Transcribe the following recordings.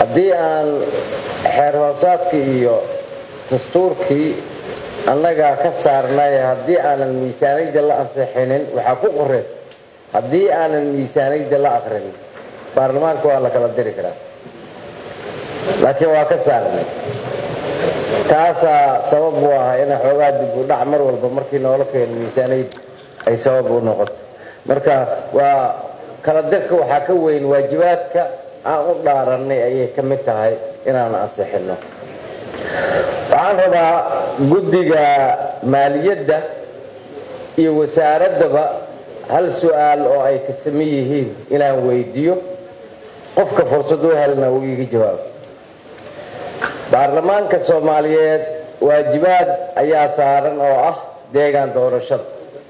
haddii aan xeer hoosaadkii iyo dastuurkii annagaa ka saarnay haddii aanan miisaaniyadda la ansixinin waxaa ku qoreen haddii aanan miisaaniyadda la aqrinin baarlamaanka waa la kala diri karaa laakiin waa ka saarnay taasaa sabab u ah ina xoogaa dib u dhac mar walba markii noola keeno miisaaniyad ay sabab u noqoto marka waa kala dirka waxaa ka weyn waajibaadka aan u dhaarannay ayay ka mid tahay inaan ansixinno waxaan rabaa guddiga maaliyadda iyo wasaaraddaba hal su-aal oo ay ka saman yihiin inaan weydiiyo qofka fursad u helna uu iiga jawaabo baarlamaanka soomaaliyeed waajibaad ayaa saaran oo ah deegaan doorashada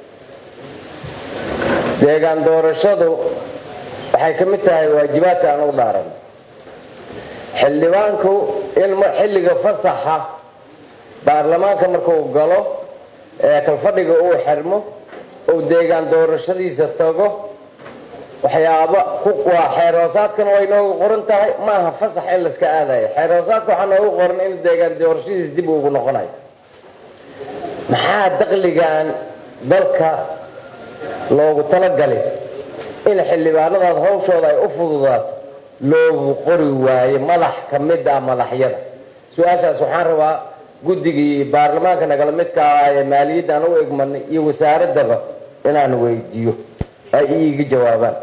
deegaan doorashadu waxay ka mid tahay waajibaadka aan u dhaaran xildhibaanku in xilliga fasaxa baarlamaanka markuu galo ee kalfadhiga uu xirmo uu deegaan doorashadiisa tago waxyaaba waa xeer hoosaadkana way noogu qoran tahay maaha fasax in layska aadayo xeer hoosaadka waxaa noogu qoran in deegaan doorashadiisa dib ugu noqonayo maxaa daqligan dalka loogu talagalay in xildhibaanadaas hawshooda ay u fududaato loogu qori waayo madax ka mid ah madaxyada su-aashaas waxaan rabaa guddigii baarlamaanka nagala midka ah ee maaliyadda aan u egmanay iyo wasaaraddaba inaan weydiiyo ay iiga jawaabaan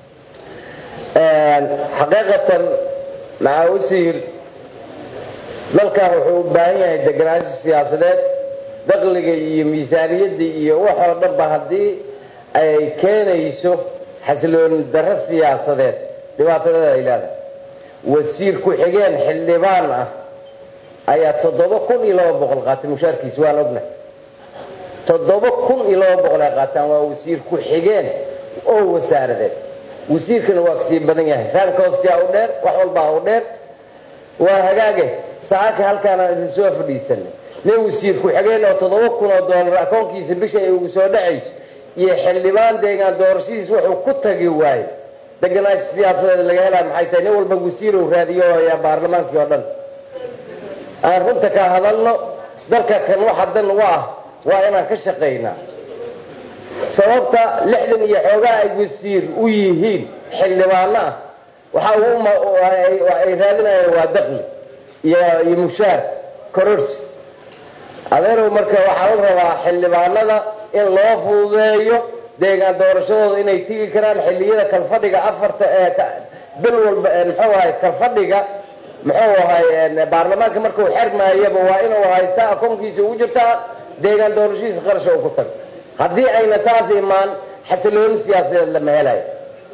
xaqiiqatan maxaa wasiir dalkan wuxuu u baahan yahay deganaansho siyaasadeed daqliga iyo miisaaniyadda iyo waxoo dhanba haddii ay keenayso xasilooni darro siyaasadeed dhibaatadeeda ay leedahay wasiir ku-xigeen xildhibaan ah ayaa toddoba kun iyo laba boqol qaatay mushaarkiisa waan ognahay toddoba kun iyo laba boqol ay qaataan waa wasiir ku-xigeen oo wasaaradeed wasiirkana waa kasii badan yahay raankoostia u dheer wax walbaa u dheer waa hagaage saaka halkaanaan idin soo fadhiisanay nin wasiir ku-xigeen oo toddoba kun oo doolar akoonkiisa bisha ay ugu soo dhacayso iyo xildhibaan deegaan doorashadiis wuxuu ku tagi waaye deganaansho siyaasadeed laga helaa maxay tahay nin walba wasiir uu raadiyo ayaa baarlamaankii oo dhan aan runta ka hadalno dalka kan waxa dan u ah waa inaan ka shaqaynaa sababta lixdan iyo xoogaa ay wasiir u yihiin xildhibaano ah waxa ay raadinayaan waa daqli iyo mushaar kororsi adeerow marka waxaa la rabaa xildhibaanada in loo fududeeyo deegaan doorashadooda inay tigi karaan xilliyada kalfadhiga afarta ee bil walba muxuu ahay kalfadhiga muxuu ahay baarlamaanka markuu xermaayaba waa inuu haystaa akoonkiisa ugu jirtaa deegaan doorashadiisa qarasha uu ku tago haddii ayna taas imaan xasilooni siyaasadeed lama helayo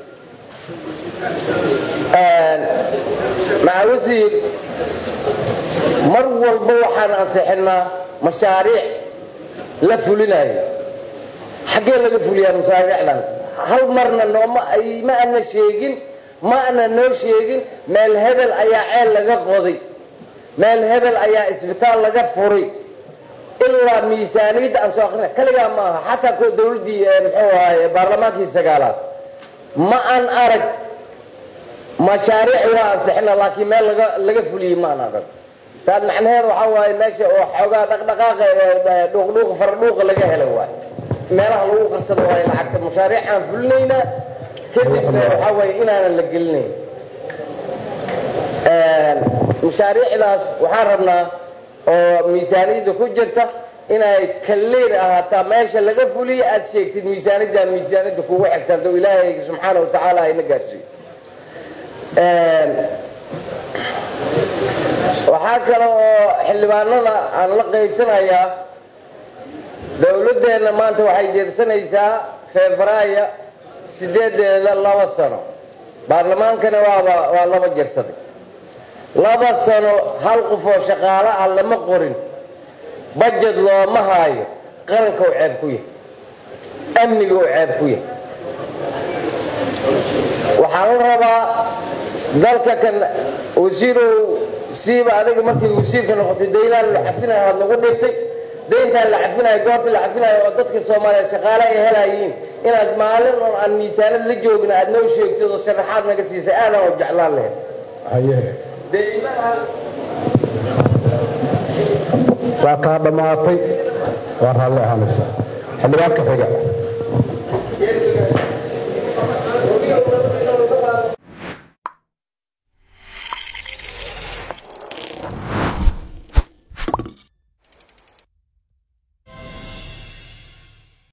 maca wasiir mar walba waxaan ansixinaa mashaariic la fulinayo xaggee laga fuliyaa mashaariicdan hal marna nooma ma ana sheegin ma ana noo sheegin meel hebel ayaa ceel laga qoday meel hebel ayaa isbitaal laga furay ilaa miisaaniyadda aan soo akrina kaligaa ma aha xataa kuwa dawladdii muxuu ahay baarlamaankii sagaalaad ma aan arag mashaariic waa ansixina laakiin meel laga laga fuliyey ma aan arag taas macnaheed waxaa waaye meesha oo xoogaa dhaqdhaqaaqa dhuuqdhuuqa faradhuuqa laga hela waaye meelaha lagu qarsado waaye lacagta mashaariic aan fulinaynaa kadibna waxaa waaye inaanan la gelinayn mashaariicdaas waxaan rabnaa oo miisaaniyadda ku jirta inay kalleer ahaataa meesha laga fuliyo aad sheegtid miisaaniddaa miisaaniyadda kugu xigta hadduu ilaahay subxaana wa tacaala ayna gaarsiiyo waxaa kale oo xildhibaanada aan la qaybsanayaa dowladdeenna maanta waxay jeersanaysaa febraayo sideedeeda laba sano baarlamaankana waaba waa laba jersaday laba sano hal qof oo shaqaalo ah lama qorin bajed looma haayo qaranka u ceeb ku yahay amniga u ceeb ku yahay waxaa la rabaa dalka kan wasiirow siiba adiga markii wasiirka noqotay daynaan la cafinayo waad nagu dhigtay dayntaan la cafinayo goorta la cafinayo oo dadka soomaaliya shaqaale ay helayiin inaad maalin oon aan miisaanad la joogin aad noo sheegtid oo sharaxaad naga siisay aadaan oo jeclaan lahayd deymaha waa kaa dhammaatay waa raalli ahaanaysa xildhibaanka xiga